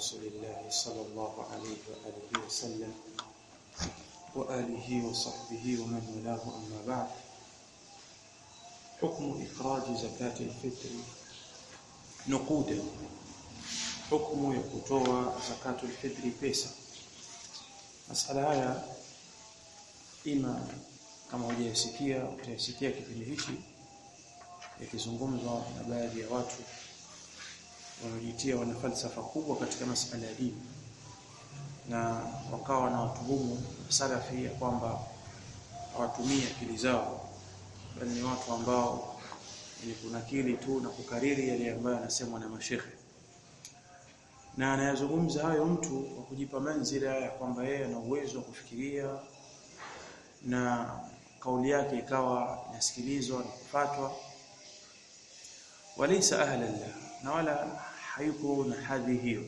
رسول الله صلى الله عليه وآله وسلم وآله وصحبه ومن والاه أما بعد حكم إخراج زكاة الفطر نقودا حكم يكتوى زكاة الفطر pesa masala haya ima kama hujayasikia utayasikia kipindi hichi yakizungumzwa na baadhi ya watu wanaojitia wana falsafa kubwa katika masala ya dini na wakawa na watuhumu salafi ya kwamba hawatumii akili zao bali ni watu ambao ni kunakili tu na kukariri yale ambayo anasemwa na mashekhe na anayazungumza hayo mtu kwa kujipa manzila ya kwamba yeye ana uwezo wa kufikiria na kauli yake ikawa inasikilizwa na kufatwa walaysa ahla llah na wala hayuko na hadhi hiyo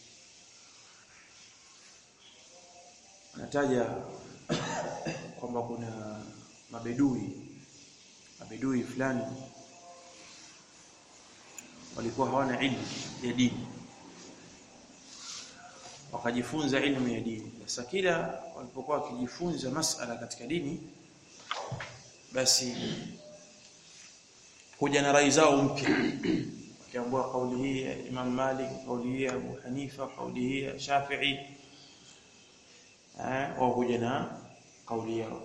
anataja kwamba kuna mabedui mabedui fulani walikuwa hawana ilmu ya dini wakajifunza ilmu ya dini sasa kila walipokuwa wakijifunza masala katika dini basi kuja na rai zao mpya wakiambua kauli hii ya Imam Malik kauli hii ya Abu Hanifa kauli hii ya Shafi'i eh wao kuja na kauli yao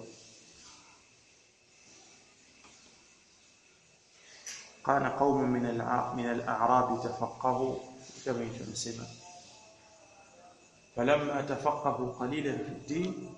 قال قوم من من الاعراب تفقهوا كما يتسمى فلما تفقهوا قليلا في الدين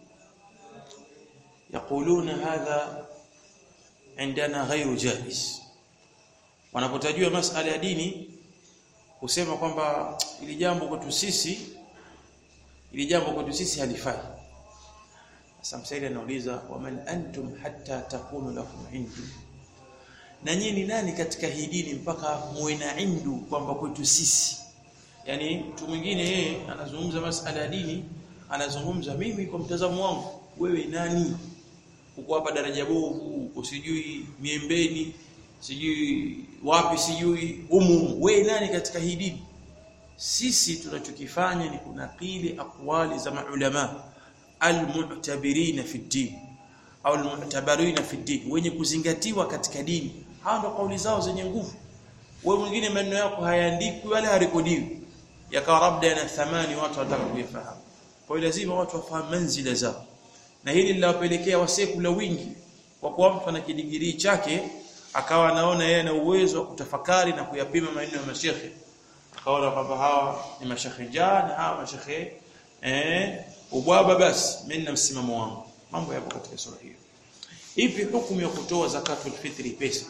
يقولون هذا عندنا غير جائز wanapotajua masala ya dini kusema kwamba ili jambo kwetu sisi ili jambo kwetu sisi halifai sasa msaidi anauliza waman antum hatta takunu lakum indu na nyinyi ni nani katika hii dini mpaka muwe na indu kwamba kwetu sisi yani mtu mwingine yeye anazungumza masala ya dini anazungumza mimi kwa mtazamo wangu wewe nani uko hapa daraja bovu uko sijui miembeni sijui wapi sijui umu wewe nani katika hii dini sisi tunachokifanya ni kunakili aqwali za maulama almu'tabirina fi din au almu'tabarina fi din wenye kuzingatiwa katika dini hawa ndo kauli zao zenye nguvu wewe mwingine maneno yako hayaandikwi wala harekodiwi yakawa labda yana thamani watu wataka kuyafahamu kwa hiyo lazima watu wafahamu manzila zao na hili linawapelekea wasekula wingi kwa kuwa mtu ana kidigirii chake akawa anaona yeye ana uwezo wa kutafakari na kuyapima maneno ya mashekhe akaona kwamba hawa ni mashekhe jana hawa mashekhe eh ubwaba basi mimi na msimamo wangu mambo yapo katika sura hiyo ipi hukumu ya kutoa zakatul fitri pesa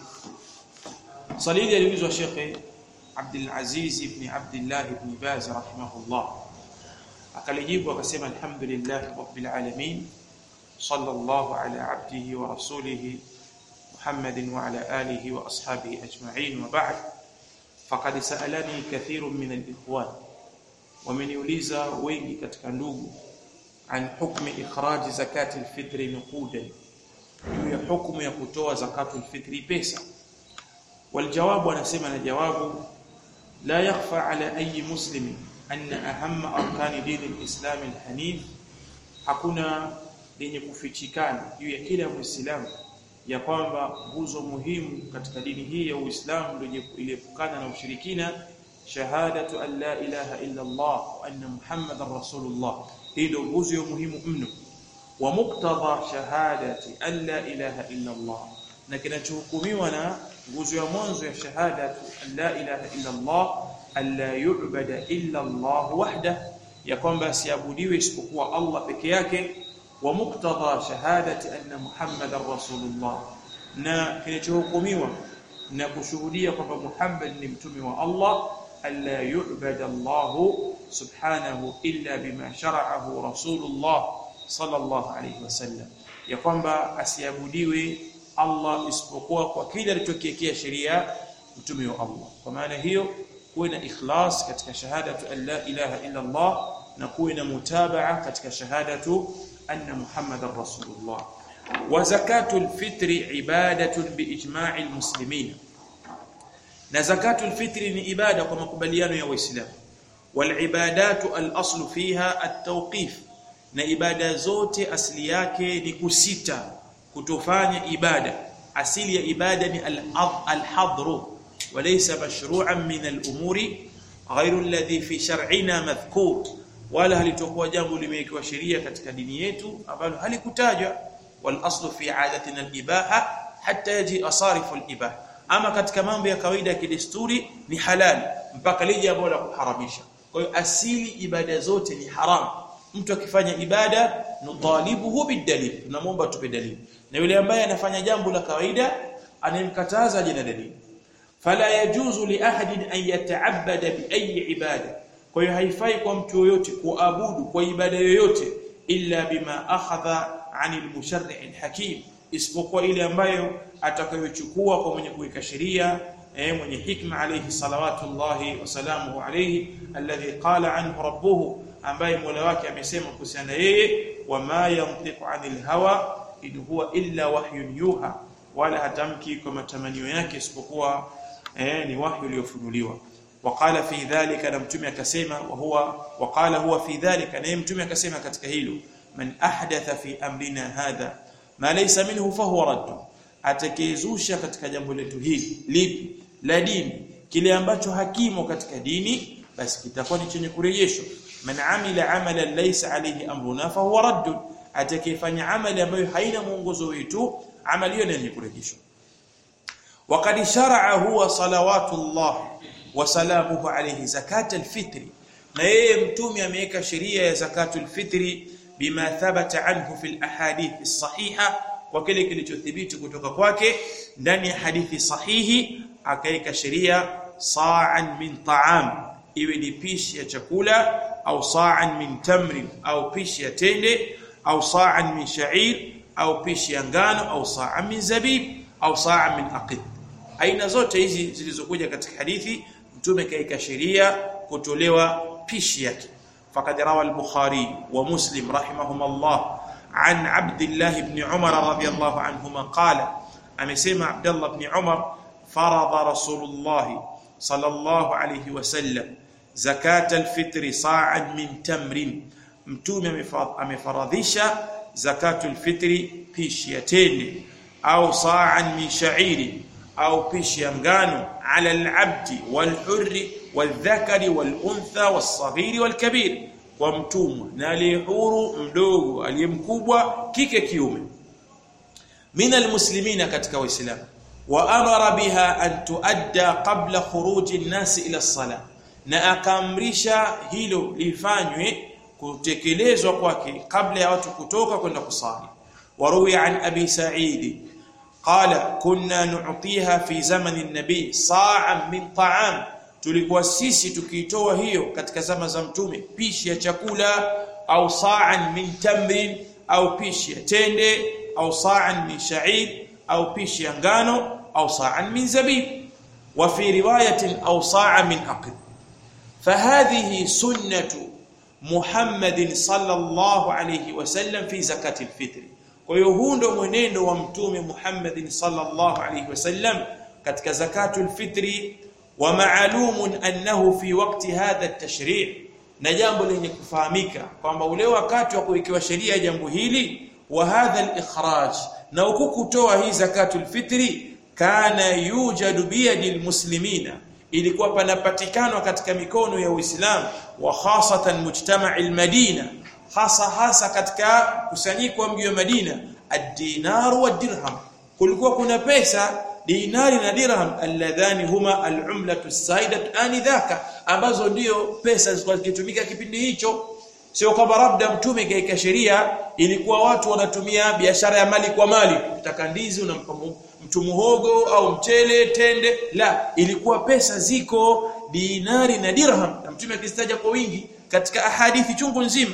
salili aliulizwa shekhe Abdul Aziz ibn Abdullah ibn Baz rahimahullah akalijibu akasema alhamdulillah rabbil alamin sallallahu ala abdihi wa rasulihi محمد وعلى آله وأصحابه أجمعين وبعد فقد سألني كثير من الإخوان ومن يوليزا ويني katika ndugu عن حكم إخراج زكاة الفطر نقودا juu ya hukumu ya kutoa zakatul fitri pesa والجواب anasema na jawabu لا يخفى على أي مسلم أن أهم أركان دين الإسلام الحنيف hakuna lenye kufichikana juu ya kila muislamu ya kwamba nguzo muhimu katika dini hii ya Uislamu ndio iliepukana na ushirikina shahadatu an la ilaha illa Allah wa anna Muhammadar Rasulullah hii ndio nguzo muhimu mno wa muqtada shahadati an la ilaha illa Allah na kinachohukumiwa na nguzo ya mwanzo ya shahadatu an la ilaha illa Allah alla yu'bada illa Allah wahda ya kwamba asiabudiwe isipokuwa Allah peke yake wa muqtada shahadati anna muhammadar rasulullah na kinachohukumiwa na kushuhudia kwamba Muhammad ni mtume wa Allah alla yu'bada Allah subhanahu illa bima shara'ahu rasulullah sallallahu alayhi wasallam ya kwamba asiabudiwe Allah isipokuwa kwa kile alichokiwekea sheria mtume wa Allah kwa maana hiyo kuwe na ikhlas katika shahadatu an la ilaha illa Allah na kuwe na mutabaa katika shahadatu anna muhammadar rasulullah wa zakatul fitri ibadatun biijma'il muslimin na zakatul fitri ni ibada kwa makubaliano ya waislamu walibadatu al-aslu fiha at-tawqif na ibada zote asili yake ni kusita kutofanya ibada asili ya ibada ni al-hadru walaysa mashru'an min al-umuri ghayru alladhi fi shar'ina madhkur wala halitokuwa jambo limewekewa sheria katika dini yetu ambalo halikutajwa wal aslu fi adatina al-ibaha hatta yaji asarifu al-ibaha ama katika mambo ya kawaida ya kidesturi ni halali mpaka lije jambo la kuharamisha kwa hiyo asili ibada zote ni haram mtu akifanya ibada nutalibuhu bidalil tunamwomba tupe dalili na yule ambaye anafanya jambo la kawaida anayemkataza aje na dalili fala yajuzu li ahadin an yata'abbada bi ayi ibada kwa hiyo haifai kwa mtu yoyote kuabudu kwa ibada yoyote illa bima akhadha anil musharri' alhakim isipokuwa ile ambayo atakayochukua kwa mwenye kuweka sheria eh mwenye hikma alayhi salawatullahi wasalamuhu alayhi alladhi qala anhu rabbuhu ambaye Mola wake amesema kuhusiana yeye wama yantiqu anil hawa in huwa illa wahyun yuha wala hatamki kwa matamanio yake isipokuwa eh ni wahyu uliofunuliwa وقال في ذلك na mtume akasema wa huwa waqala huwa fi dhalika na mtume akasema katika hilo man ahdatha fi amrina hadha ma laysa minhu fahuwa radd atakayezusha katika jambo letu hili lipi la dini kile ambacho hakimo katika dini basi kitakuwa ni chenye kurejeshwa man amila amalan laysa alayhi amruna fahuwa radd atakayefanya amali ambayo haina mwongozo wetu amali hiyo ni kurejeshwa وقد شرع هو صلوات الله وسلامه عليه زكاه الفطر na yeye mtume ameweka sheria ya zakatul fitri bima thabata anhu fil ahadith sahiha kwa kile kilichothibiti kutoka kwake ndani ya hadithi sahihi akaweka sheria sa'an min ta'am iwe ni pishi ya chakula au sa'an min tamrin au pishi ya tende au sa'an min sha'ir au pishi ya ngano au sa'an min zabib au sa'an min aqid aina zote hizi zilizokuja katika hadithi mtume kaika sheria kutolewa pishi yake faqad rawa al-bukhari wa muslim rahimahumullah an abdullah ibn umar radiyallahu anhuma qala amesema abdullah ibn umar farada rasulullah sallallahu alayhi wasallam zakat al-fitr sa'an min tamrin mtume amefaradhisha zakatul fitri pishi ya tende au sa'an min sha'iri au pishi ya ngano ala al-abdi wal-hurri wal-dhakari wal-untha was-saghiri wal-kabir kwa mtumwa na aliyehuru mdogo aliyemkubwa kike kiume min al-muslimina katika waislamu wa amara biha an tuadda qabla khuruji an-nas ila as-salah na akaamrisha hilo lifanywe kutekelezwa kwake kabla ya watu kutoka kwenda kusali waruwi an abi sa'id قال كنا نعطيها في زمن النبي صاعا من طعام tulikuwa sisi tukitoa hiyo katika zama za mtume pishi ya chakula au sa'an min tamrin au pishi ya tende au sa'an min sha'ir au pishi ya ngano au sa'an min zabib wa fi riwayatin au sa'an min aqid fahadhihi sunnatu muhammadin sallallahu alayhi wasallam fi zakati alfitr kwa hiyo huu ndo mwenendo wa mtume Muhammad sallallahu alayhi wasallam katika zakatul fitri wa ma'lumun annahu fi waqti hadha at-tashri' na jambo lenye kufahamika kwamba ule wakati wa kuwekewa sheria ya jambo hili wa hadha al-ikhraj na huku kutoa hii zakatul fitri kana yujadu biyadi almuslimina ilikuwa panapatikana katika mikono ya Uislamu wa khasatan mujtama'i al-Madina hasa hasa katika kusanyiko wa mji wa Madina ad-dinar wa dirham kulikuwa kuna pesa dinari na dirham alladhani huma al-umlatu as-saidat anidhaka ambazo ndio pesa zilikuwa zikitumika kipindi hicho sio kwamba labda mtume kaika sheria ilikuwa watu wanatumia biashara ya mali kwa mali ukitaka ndizi unampa mtu muhogo au mchele tende la ilikuwa pesa ziko dinari na dirham na mtume akizitaja kwa wingi katika ahadithi chungu nzima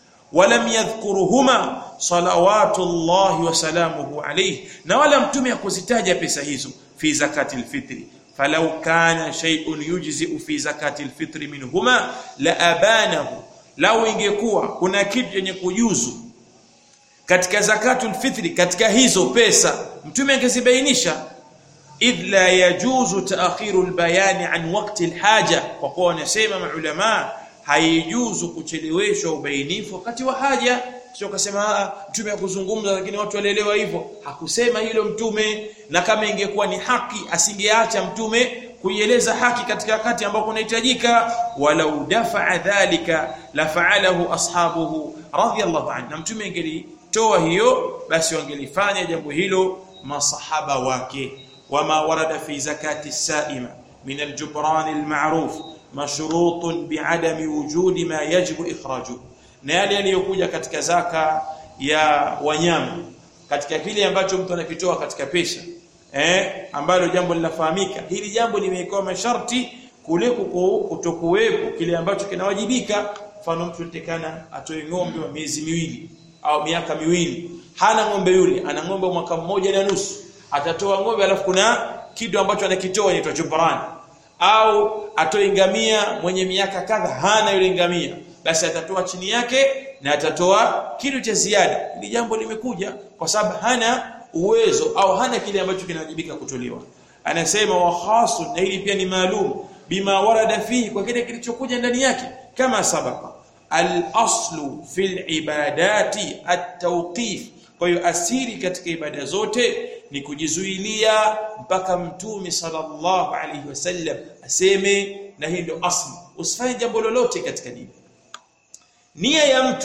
ولم يذكرهما صلوات الله وسلامه عليه na wala mtume akuzitaja pesa hizo fi zakati alfitri falau kana shay'un yujzi fi zakati alfitri minhuma la abanahu lau ingekuwa kuna kitu chenye kujuzu katika zakatul fitri katika hizo pesa mtume angezibainisha idh la yajuzu ta'khiru albayani an waqti alhaja kwa kuwa wanasema maulama haijuzu kucheleweshwa ubainifu wakati wa haja sio kasema mtume akuzungumza lakini watu walielewa hivyo hakusema hilo mtume na kama ingekuwa ni haki asingeacha mtume kuieleza haki katika wakati ambao kunahitajika walau dafa'a dhalika la fa'alahu ashabuhu radiyallahu anhu na mtume angelitoa hiyo basi wangelifanya jambo hilo masahaba wake wama warada fi zakati saima min aljubran almaruf mashrut bi'adami wujudi ma yajibu ikhrajuhu na yale yaliyokuja katika zaka ya wanyama katika kile ambacho mtu anakitoa katika pesa eh ambalo jambo linafahamika hili jambo limewekewa masharti kule kutokuwepo kile ambacho kinawajibika mfano mtu tekana atoe ng'ombe wa miezi miwili au miaka miwili hana ng'ombe yule ana ng'ombe mwaka mmoja na nusu atatoa ng'ombe alafu kuna kitu ambacho anakitoa inaitwa jubran au atoe ngamia mwenye miaka kadha hana yule ngamia basi atatoa chini yake na atatoa kitu cha ziada ili jambo limekuja kwa sababu hana uwezo au hana kile ambacho kinawajibika kutolewa anasema wa khasu na hili pia ni maalum bima warada fihi kwa kile kilichokuja ndani yake kama sabaka al-aslu fil ibadati at-tawqif kwa hiyo asiri katika ibada zote ni kujizuilia mpaka mtume sallallahu alaihi wasallam aseme na hii ndio asli usifanye jambo lolote katika dini nia ya mtu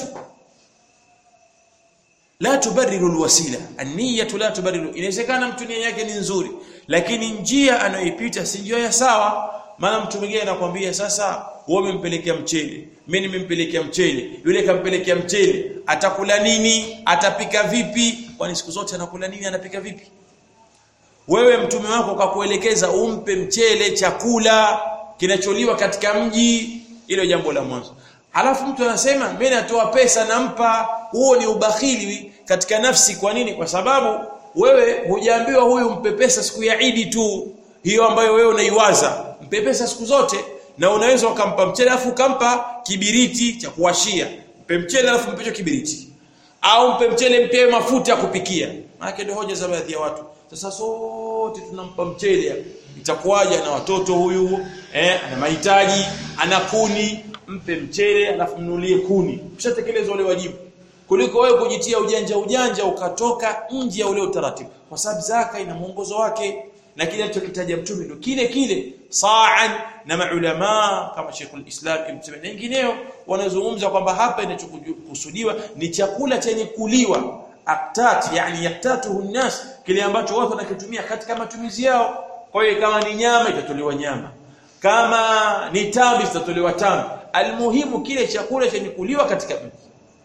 la tubariru alwasila an-niyyatu la tubariru inawezekana mtu nia yake ni nzuri lakini njia anayoipita si njia ya sawa maana mtu mwingine anakuambia sasa wewe umempelekea mchele mimi nimempelekea mchele yule kampelekea mchele atakula nini atapika vipi kwani siku zote anakula nini anapika vipi wewe mtume wako kakuelekeza umpe mchele chakula kinacholiwa katika mji ilo jambo la mwanzo Halafu mtu anasema mimi natoa pesa nampa, huo ni ubakhili katika nafsi. Kwa nini? Kwa sababu wewe hujaambiwa huyu mpe pesa siku ya Idi tu, hiyo ambayo wewe unaiwaza. Mpe pesa siku zote, na unaweza ukampa mchele alafu ukampa kibiriti cha kuwashia. Mpe mchele alafu mpe kibiriti, au mpe mchele mpe mafuta ya kupikia. Maana ndio hoja za baadhi ya watu. Sasa sote tunampa mchele, itakuwaje na watoto huyu eh, ana mahitaji, ana kuni mpe mchele alafu mnulie kuni ushatekeleza ule wajibu kuliko wewe kujitia ujanja ujanja ukatoka nje ya ule utaratibu kwa sababu zaka ina mwongozo wake na kile alichokitaja mtume ndio kile kile sa'an na maulama kama Sheikhul Islam Ibn Taymiyyah na wengineo wanazungumza kwamba hapa inachokusudiwa ni chakula chenye kuliwa aktat yani yaktatuhu nnas kile ambacho watu wanakitumia katika matumizi yao kwa hiyo kama ni nyama itatolewa nyama kama ni tambi zitatolewa tambi almuhimu kile chakula chenye kuliwa katika mji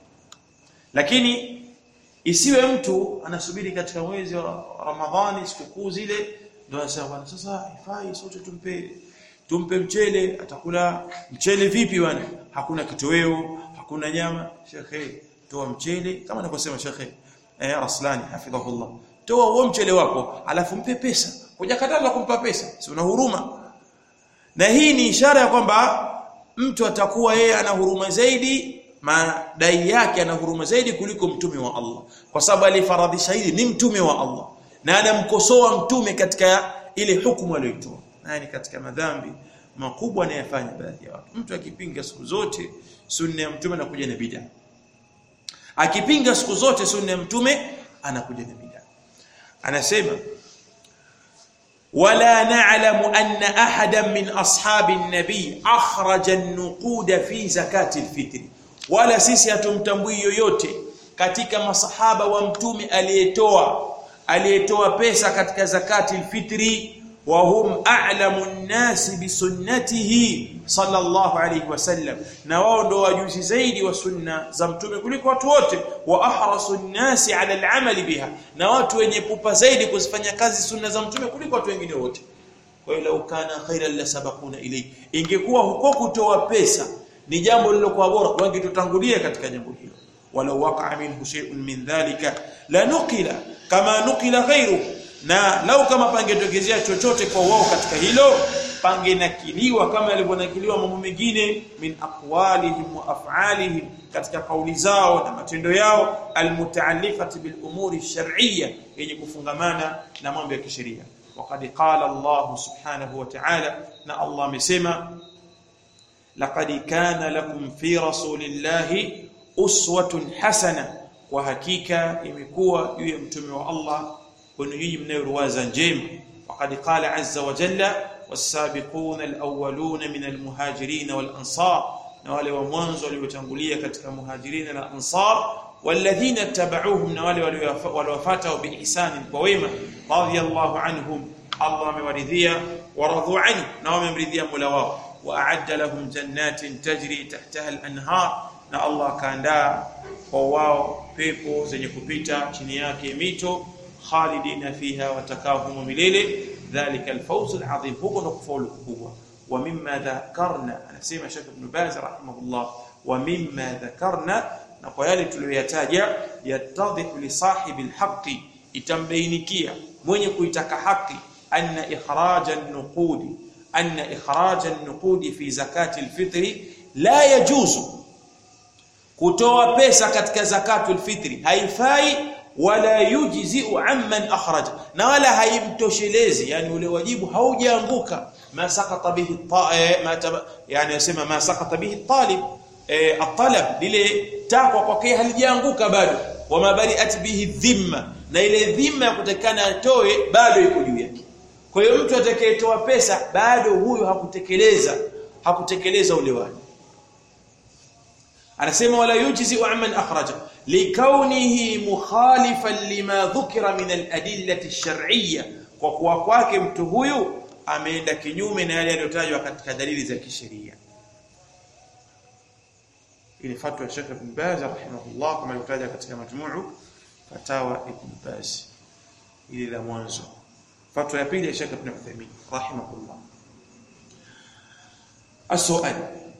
lakini isiwe mtu anasubiri katika mwezi wa Ramadhani sikukuu zile ndio anasema bwana sasa ifai sote tumpe tumpe mchele atakula mchele vipi bwana hakuna kitoweo hakuna nyama shekhe toa mchele kama anavyosema shekhe eh Raslani hafidhahullah toa huo mchele wako alafu mpe pesa hujakataza kumpa pesa si una huruma na hii ni ishara ya kwamba mtu atakuwa yeye ana huruma zaidi madai yake ana huruma zaidi kuliko mtume wa Allah kwa sababu alifaradhisha hili ni mtume wa Allah na anamkosoa mtume katika ile hukumu aliyoitoa na ni katika madhambi makubwa anayofanya baadhi ya watu mtu akipinga siku zote sunna ya mtume anakuja na bid'a akipinga siku zote sunna ya mtume anakuja na bid'a anasema ولا نعلم أن أحدا من أصحاب النبي أخرج النقود في زكاة الفطر ولا sisi hatumtambui yoyote katika masahaba wa mtume aliyetoa aliyetoa pesa katika zakati alfitri wa hum a'lamu an-nas bi sunnatihi sallallahu alayhi wasallam na wao ndo wajuzi zaidi wa sunna za mtume kuliko watu wote wa ahrasu an-nas ala al-amali biha na watu wenye pupa zaidi kuzifanya kazi sunna za mtume kuliko watu wengine wote kwa hiyo lau kana khairan la sabaquna ilayhi ingekuwa huko kutoa pesa ni jambo lilokuwa bora wangetutangulia katika jambo hilo walau waqa'a minhu shay'un min dhalika la nuqila kama nuqila ghayru na lau kama pangetokezea chochote kwa wao katika hilo pangenakiliwa kama yalivyonakiliwa mambo mengine min aqwalihim wa af'alihim katika kauli zao na matendo yao almutaalliqati bil umuri shar'iyya yenye kufungamana na mambo ya kisheria وقد قال الله سبحانه وتعالى na Allah amesema laqad kana lakum fi rasulillahi uswatun hasana kwa hakika imekuwa juu ya mtume wa Allah kwenu nyinyi mnayoruwaza njema وقد قال عز وجل والسابقون الأولون من المهاجرين والأنصار na wale wa mwanzo waliotangulia katika muhajirina na ansar walladhina tabauhum na wale waliowafuata biihsani kwa wema radiyallahu anhum Allah amewaridhia waradhu anhu na wamemridhia Mola wao wa a'adda lahum jannatin tajri tahtaha al-anhar na Allah kaandaa kwa wao pepo zenye kupita chini yake mito khalidina fiha watakahum milele dhalika al-fawz al-azim huko ndo kufaulu kubwa ومما ذكرنا anasema Sheikh Ibn Baz rahimahullah ومما ذكرنا na kwa yale tuliyoyataja yatadhihu li sahibi alhaqi itambainikia mwenye kuitaka haki anna ikhraja an-nuqudi anna ikhraja an-nuqudi fi zakati al-fitri la yajuzu kutoa pesa katika zakatu al-fitri haifai wala yujzi'u amman akhraja na wala haimtoshelezi yani ule wajibu haujaanguka ما سقط به ما يعني يسمى ما سقط به الطالب الطلب lile takwa kwake halijaanguka bado wama bari'at bihi dhimma na ile dhimma ya kutakana atoe bado iko juu yake kwa hiyo mtu atakayetoa pesa bado huyo hakutekeleza hakutekeleza ule wajibu anasema wala yujzi amman akhraja likaunihi mukhalifan lima dhukira min al-adillati ash-shar'iyya kwa kuwa kwake mtu huyu ameenda kinyume na yale yaliyotajwa katika dalili za kisheria ile fatwa ya Sheikh Ibn Baz rahimahullah kama ilivyotaja katika majmuu fatawa Ibn Baz ile la mwanzo fatwa ya pili ya Sheikh Ibn Uthaymeen rahimahullah السؤال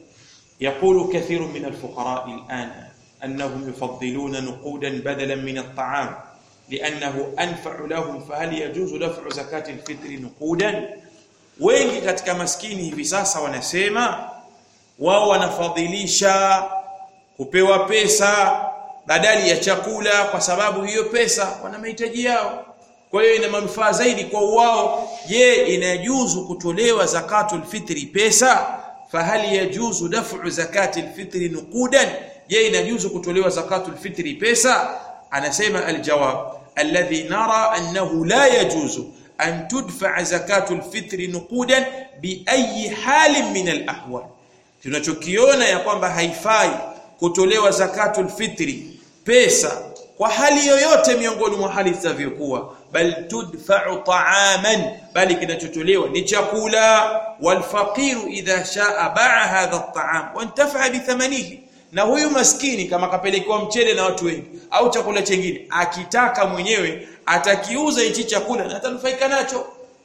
يقول كثير من الفقراء الآن أنهم يفضلون نقودا بدلا من الطعام لأنه أنفع لهم فهل يجوز دفع زكاة الفطر نقودا wengi katika maskini hivi sasa wanasema wao wanafadhilisha kupewa pesa badali ya chakula kwa sababu hiyo pesa wana mahitaji yao kwa hiyo ina manufaa zaidi kwa wao je inajuzu kutolewa zakatul fitri pesa fahali yajuzu daf'u zakatil fitri nuqudan je inajuzu kutolewa zakatul fitri pesa anasema aljawab alladhi nara annahu la yajuzu أن تدفع زكاة الفطر نقودا بأي حال من الأحوال tunachokiona ya kwamba haifai kutolewa zakatul fitri pesa kwa hali yoyote miongoni mwa hali zitavyokuwa bal tudfa'u ta'aman bali kinachotolewa ni chakula wal faqiru idha sha'a ba'a hadha at-ta'am wa intafa'a bi thamanihi na huyu maskini kama kapelekewa mchele na watu wengi au chakula chengine akitaka mwenyewe atakiuza hichi chakula na atanufaika nacho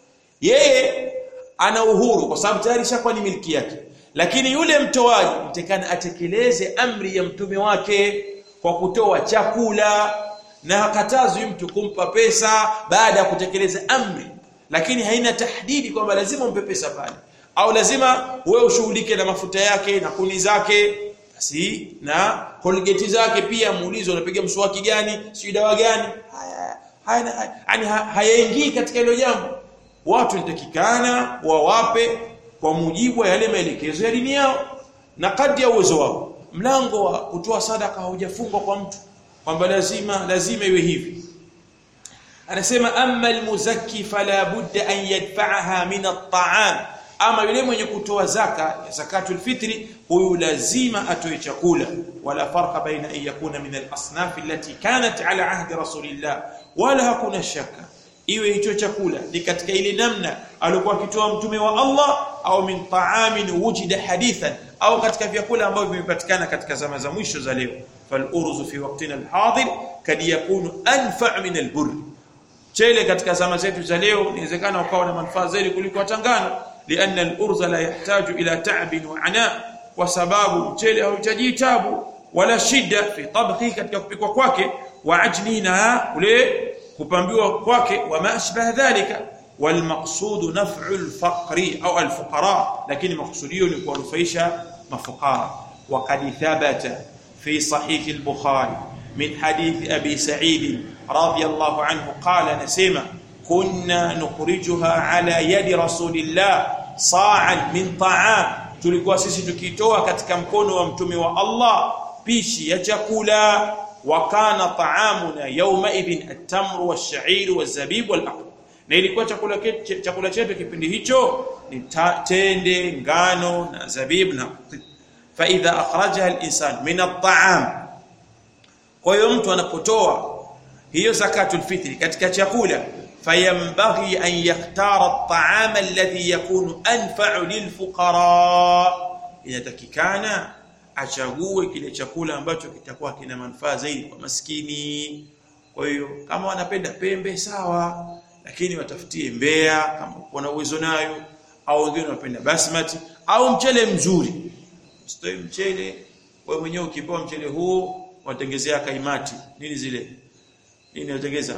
yeye ana uhuru kwa sababu tayari shakuwa ni miliki yake lakini yule mtoaji mtekana atekeleze amri ya mtume wake kwa kutoa chakula na hakatazwi mtu kumpa pesa baada ya kutekeleza amri lakini haina tahdidi kwamba lazima umpe pesa pale au lazima wewe ushughulike na mafuta yake na kuni zake basi na colgate zake pia muulizo unapiga mswaki gani si dawa gani haya yani hayaingii katika hilo jambo watu nitakikana wawape kwa mujibu wa yale maelekezo ya dini yao na kadri ya uwezo wao mlango wa kutoa sadaka haujafungwa kwa mtu kwamba lazima lazima iwe hivi anasema amma almuzakki fala budda an yadfa'aha min at-ta'am ama yule mwenye kutoa zaka zakatul fitri huyu lazima atoe chakula wala farqa baina an yakuna min al-asnaf allati kanat ala ahdi rasulillah wala hakuna shaka iwe hicho chakula ni katika ile namna alikuwa akitoa mtume wa Allah au min ta'amin wujida hadithan au katika vyakula ambavyo vimepatikana katika zama za mwisho za leo fal urzu fi waqtina al-hadir kad yakunu anfa' min al-burr chele katika zama zetu za leo inawezekana ukawa na manufaa zaidi kuliko tangano لأن الأرز لا يحتاج إلى تعب وعناء وسباب mchele hauhitaji tabu wala shida fi tabqi katika kupikwa kwake wa ajnina ule kupambiwa kwake wa ma ashbah dhalika والمقصود نفع الفقر أو الفقراء لكن مقصوديه ni kuwanufaisha mafukara وقد ثبت في صحيح البخاري من حديث أبي سعيد رضي الله عنه قال نسيما kunna nukhrijuha ala yadi rasulillah sa'an min ta'am tulikuwa sisi tukitoa katika mkono wa mtume wa Allah pishi ya chakula wa kana ta'amuna yawma idhin at-tamru wash-sha'ir waz-zabib wal-aqd na ilikuwa chakula chakula chetu kipindi hicho ni tende ngano na zabib na fa idha akhrajaha al-insan min at-ta'am kwa hiyo mtu anapotoa hiyo zakatul fitri katika chakula fayambaghi an yakhtara at-ta'ama alladhi yakunu anfa'u lilfuqara inatakikana achague kile chakula ambacho kitakuwa kina manufaa zaidi kwa maskini kwa hiyo kama wanapenda pembe sawa lakini watafutie mbea kama wana uwezo nayo au wengine wanapenda basmati au mchele mzuri usitoe mchele wewe mwenyewe ukipewa mchele huo watengezea kaimati nini zile nini watengeza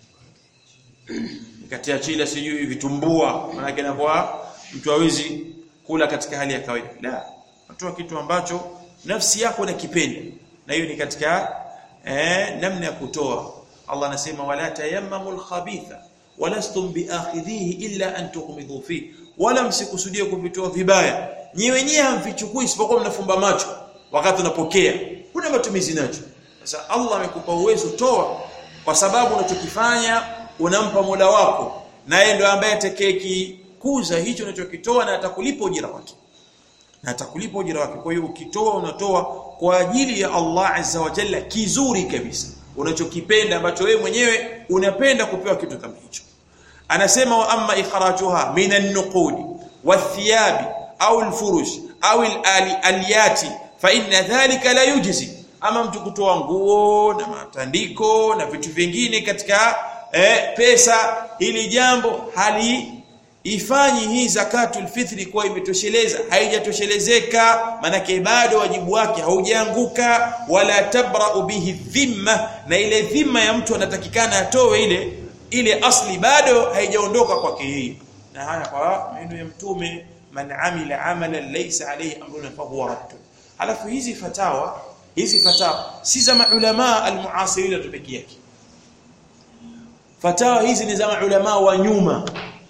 kati ya chila sijui vitumbua maana yake inakuwa mtu hawezi kula katika hali ya kawaida la watoa kitu ambacho nafsi yako inakipenda na hiyo ni katika eh, namna ya kutoa Allah anasema wala tayammamul khabitha walastum biakhidhihi illa an tughmidu fi wala msikusudie kuvitoa vibaya nyi wenyewe hamvichukui isipokuwa mnafumba macho wakati unapokea kuna matumizi nacho sasa Allah amekupa uwezo toa kwa sababu unachokifanya unampa Mola wako naye ndio ambaye atakayekikuza hicho unachokitoa na atakulipa ujira wake na atakulipa ujira wake kwa hiyo ukitoa unatoa kwa ajili ya Allah azza wa jalla kizuri kabisa unachokipenda ambacho wewe mwenyewe unapenda kupewa kitu kama hicho anasema wa amma ikhrajuha minan nuqudi wathiyabi au alfurush au aliyati fa inna dhalika la yujzi ama mtu kutoa nguo na matandiko na vitu vingine katika eh, pesa ili jambo hali ifanyi hii zakatul fitri kuwa imetosheleza haijatoshelezeka manake bado wajibu wake haujaanguka wala tabra'u bihi dhimma na ile dhimma ya mtu anatakikana atoe ile ile asli bado haijaondoka kwake yeye na haya kwa maneno ya mtume man amila amalan laysa alayhi amruna fa huwa radd halafu hizi fatawa hizi fatawa si za maulama almuasirin tu pekee yake fatawa hizi ni za maulama wa nyuma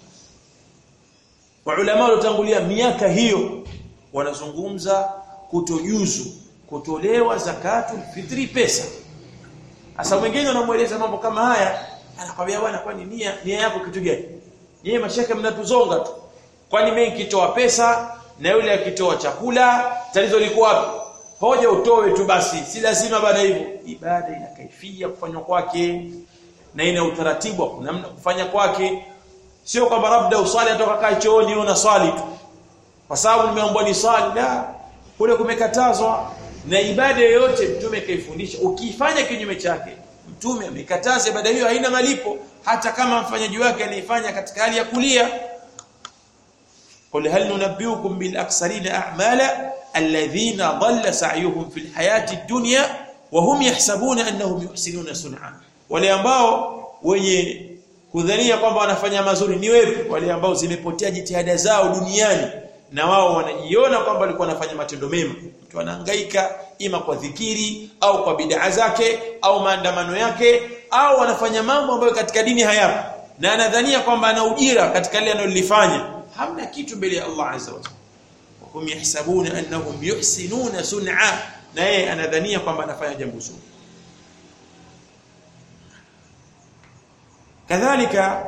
Maulama waliotangulia miaka hiyo wanazungumza kutojuzu kutolewa zakatul fitri pesa. Sasa mwingine wanamueleza mambo kama haya, anakwambia bwana kwani nia nia yako kitu gani? Yeye mashaka mnatuzonga tu. Kwani mimi nikitoa pesa na yule akitoa chakula, tatizo liko wapi? Hoja utoe tu basi, si lazima baada hivyo. Ibada ina kaifia kufanywa kwake na ina utaratibu wa namna kufanya kwake sio kwamba labda usali atoka kaa chooni una swali tu kwa sababu nimeambiwa ni swali la kule kumekatazwa na ibada yoyote mtume kaifundisha ukifanya kinyume chake mtume amekataza ibada hiyo haina malipo hata kama mfanyaji wake anaifanya katika hali ya kulia قل هل ننبئكم بالاكثرين اعمالا الذين ضل سعيهم في الحياه الدنيا وهم يحسبون انهم يحسنون صنعا wale ambao wenye kudhania kwamba wanafanya mazuri ni wepi wale ambao zimepotea jitihada zao duniani na wao wanajiona kwamba walikuwa wanafanya matendo mema mtu anahangaika ima kwa dhikiri au kwa bid'a zake au maandamano yake au wanafanya mambo ambayo katika dini hayapo na anadhania kwamba ana ujira katika lile analolifanya hamna kitu mbele ya Allah azza wa jalla hum yahsabuna annahum yuhsinuna sun'a na yeye anadhania kwamba anafanya jambo zuri kadhalika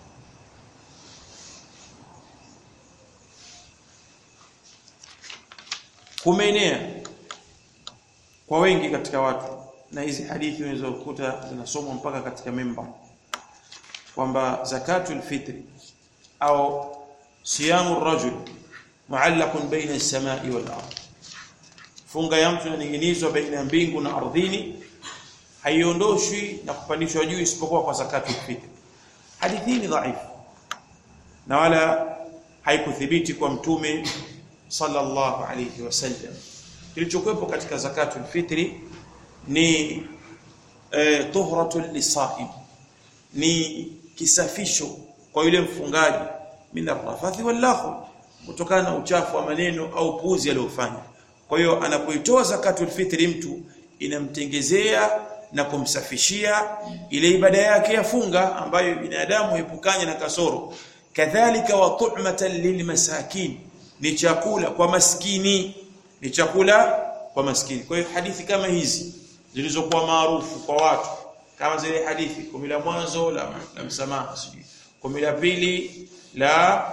kumeenea kwa wengi katika watu na hizi hadithi unaweza kukuta zinasomwa mpaka katika memba kwamba zakatul fitri au siyamu rajul muallaqun baina as-samai wal ard funga ya mtu inaning'inizwa baina ya mbingu na ardhini haiondoshwi na kupandishwa juu isipokuwa kwa zakatul fitri hadithi hii ni dhaifu na wala haikuthibiti kwa mtume sallallahu alayhi wasallam kilichokuwepo katika zakatul fitri ni eh, tuhratul lisaim ni kisafisho kwa yule mfungaji min arrafathi wal kutokana na uchafu wa maneno au puzi aliyofanya kwa hiyo anapoitoa zakatul fitri mtu inamtengezea na kumsafishia ile ibada yake ya funga ambayo binadamu epukanye na kasoro kadhalika wa tu'matan lilmasakin ni chakula kwa maskini ni chakula kwa maskini kwa hiyo hadithi kama hizi zilizokuwa maarufu kwa watu kama zile hadithi kumi la mwanzo la, la msamaha sijui kumi la pili la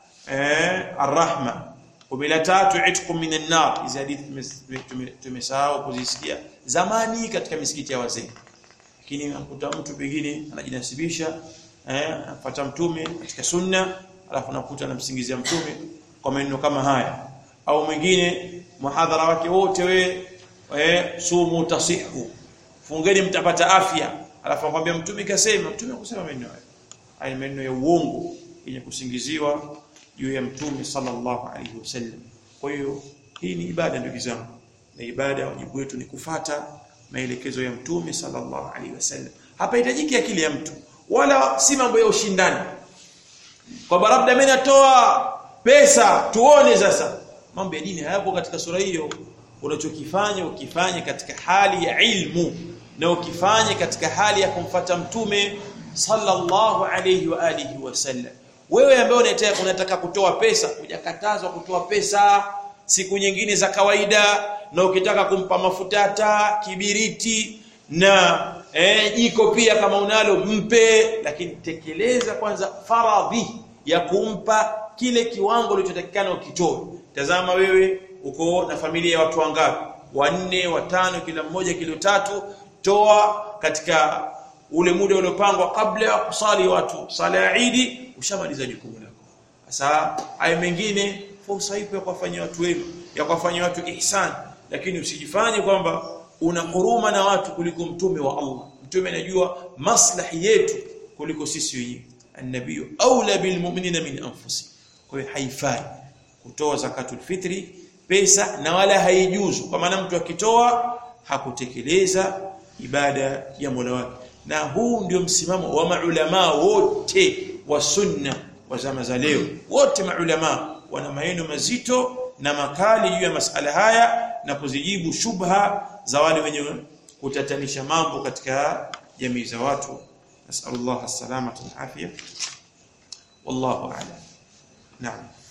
eh, arrahma kumi la tatu itqu minan nar hizi hadithi tumesahau kuzisikia zamani katika misikiti ya wazee lakini nakuta mtu pengine anajinasibisha eh afuata mtume katika sunna alafu nakuta anamsingizia mtume kwa maneno kama haya au mwingine muhadhara wake wote we eh sumu tasihu fungeni mtapata afya alafu akwambia mtume kasema mtume kusema maneno hayo haya maneno ya uongo yenye kusingiziwa juu ya mtume sallallahu alaihi wasallam kwa hiyo hii ni ibada ndugu zangu na ibada wajibu wetu ni kufata maelekezo ya mtume sallallahu alaihi wasallam hapa hitajiki akili ya mtu wala si mambo ya ushindani kwamba labda mimi natoa pesa tuone sasa mambo ya dini hayapo katika sura hiyo unachokifanya ukifanye katika hali ya ilmu na ukifanye katika hali ya kumfata mtume sallallahu alayhi wa alihi wasallam wewe ambaye unataka unataka kutoa pesa hujakatazwa kutoa pesa siku nyingine za kawaida na ukitaka kumpa mafuta taa kibiriti na eh, jiko pia kama unalo mpe lakini tekeleza kwanza faradhi ya kumpa kile kiwango ulichotakikana ukitoe tazama wewe uko na familia ya watu wangapi wanne watano kila mmoja kilo tatu toa katika ule muda uliopangwa kabla ya kusali watu sala ya Eid ushamaliza jukumu lako sasa haya mengine fursa ipo ya kuwafanyia watu wema ya kuwafanyia watu ihsan lakini usijifanye kwamba una huruma na watu kuliko mtume wa Allah mtume anajua maslahi yetu kuliko sisi wenyewe an-nabiy aula bil mu'minina min anfusihim kwa hiyo haifai kutoa zakatul fitri pesa na wala haijuzu kwa maana mtu akitoa hakutekeleza ibada ya Mola wake na huu ndio msimamo wa maulama wote wa sunna wa zama za leo wote maulama wana maneno mazito na makali juu ya masala haya na kuzijibu shubha za wale wenye kutatanisha mambo katika jamii za watu nasallallahu as-salamata wal afia wallahu a'lam na'am